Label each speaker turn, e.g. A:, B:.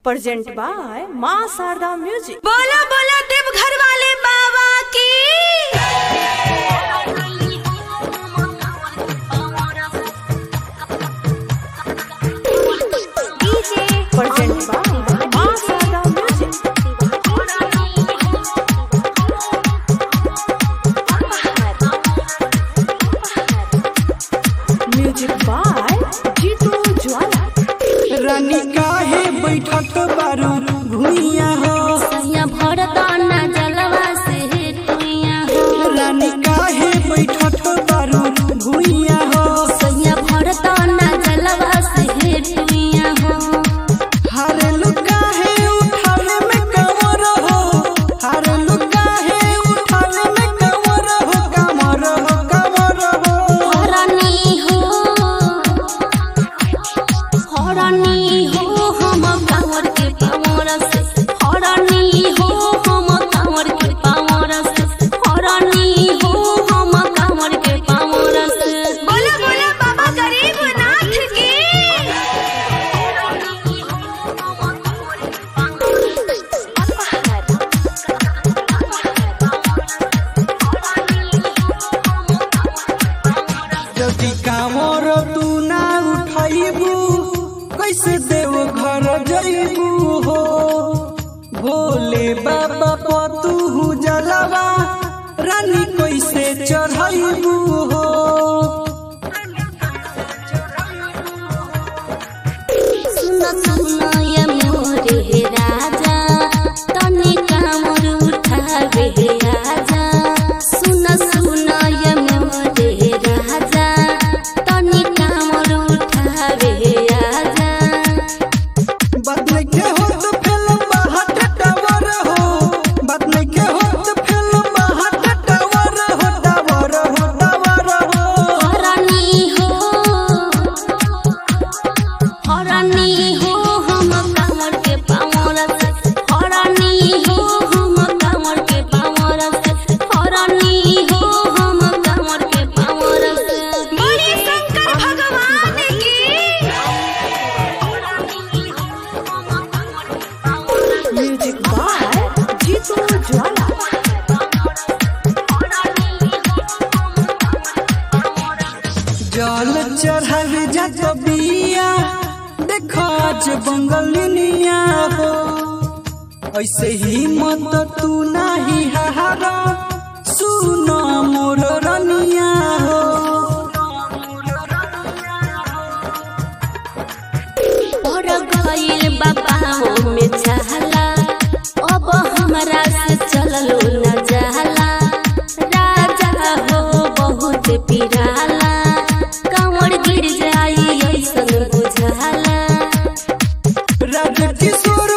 A: present by माँ Sharda music
B: बोला बोला देवघर वाले बाबा की
A: प्रेजेंट बाय माँ Sharda music music by Jitu ज्वाला
C: रानी काहे बैठत बारू भुइया हो
B: सैया भरदाना जलवा से टुइया हो
C: रानी काहे बैठत बारू भुइया हो
B: सैया भरदाना जलवा से टुइया हो
C: हारे लुकाहे उठाने में कमर हो हारे लुकाहे उठाने में कमर हो कमर हो कमर हो
B: हरानी हो हरानी हो हम कांवर के पावर से हरानी हो हम कांवर के पावर से हरानी हो हम कांवर के पावर से बोला बोला बाबा गरीब नाथ की
C: यदि कामर तू ना उठाइबू कैसे देव घर जइबू हो भोले बाबा पतू जलवा रानी कैसे चढ़ाइबू हो
B: सुन सुन ये मोरे राजा तने कामर उठावे आजा सुन सुन ये मोरे राजा तने कामर उठावे आजा
C: बात नहीं के हो तो फिल्म बाहट टावर हो बात नहीं के हो तो फिल्म बाहट टावर हो टावर हो टावर हो
B: हरानी हो हरानी हो हम कांवर के पावर से हरानी हो हम कांवर के पावर से हरानी हो हम कांवर के पावर से बड़ी शंकर भगवान की
A: म्यूजिक बाय जीतू ज्वाला
C: जल चढ़ल जात बिया देख आज बंगलिनिया हो ऐसे ही मत तू नाही हारा सुन मोर रनिया हो
B: और गइल बाबा में चाहला अब हमरा से चललो न जाला राजा हो बहुत पिराला कांवर गिर जाई ऐसन बुझाला
C: राज किशोर